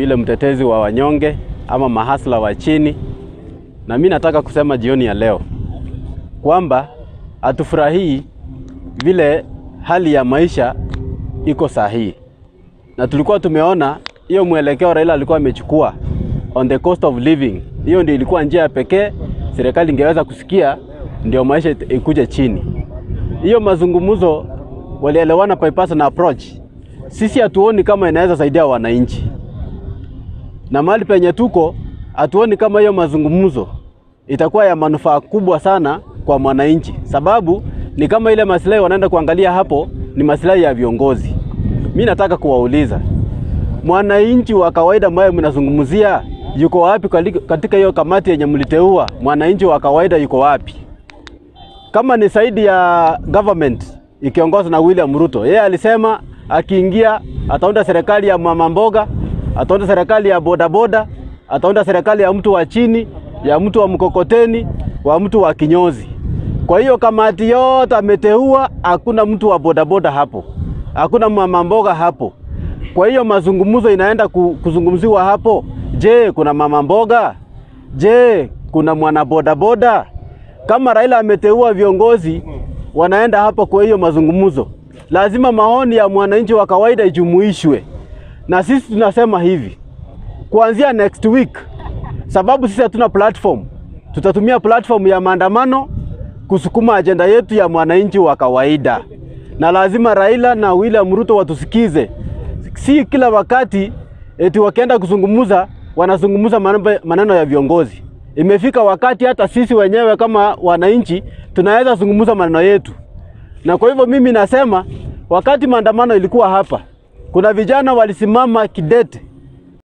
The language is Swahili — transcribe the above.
Yule mtetezi wa wanyonge ama mahasla wa chini, na mimi nataka kusema jioni ya leo kwamba hatufurahii vile hali ya maisha iko sahihi, na tulikuwa tumeona hiyo mwelekeo Raila alikuwa amechukua on the cost of living. Hiyo ndio ilikuwa njia pekee serikali ingeweza kusikia ndio maisha ikuje chini. Hiyo mazungumzo walielewana bypass na approach. Sisi hatuoni kama inaweza saidia wananchi, na mahali penye tuko hatuoni kama hiyo mazungumzo itakuwa ya manufaa kubwa sana kwa mwananchi, sababu ni kama ile maslahi wanaenda kuangalia hapo ni maslahi ya viongozi. Mi nataka kuwauliza mwananchi wa kawaida ambaye mnazungumzia yuko wapi katika hiyo kamati yenye mliteua? Mwananchi wa kawaida yuko wapi? Kama ni saidi ya government ikiongozwa na William Ruto, yeye alisema akiingia ataunda serikali ya mama mboga, ataunda serikali ya bodaboda, ataunda serikali ya mtu wa chini, ya mtu wa mkokoteni, wa mtu wa kinyozi. Kwa hiyo kamati yote ameteua, hakuna mtu wa bodaboda hapo, hakuna mama mboga hapo. Kwa hiyo mazungumzo inaenda kuzungumziwa hapo. Je, kuna mama mboga? Je, kuna mwana bodaboda? Kama Raila ameteua viongozi wanaenda hapo, kwa hiyo mazungumzo lazima maoni ya mwananchi wa kawaida ijumuishwe, na sisi tunasema hivi kuanzia next week, sababu sisi hatuna platform, tutatumia platform ya maandamano kusukuma ajenda yetu ya mwananchi wa kawaida, na lazima Raila na William Ruto watusikize. Si kila wakati eti wakienda kuzungumza wanazungumza maneno ya viongozi. Imefika wakati hata sisi wenyewe kama wananchi tunaweza zungumza maneno yetu, na kwa hivyo mimi nasema wakati maandamano ilikuwa hapa, kuna vijana walisimama kidete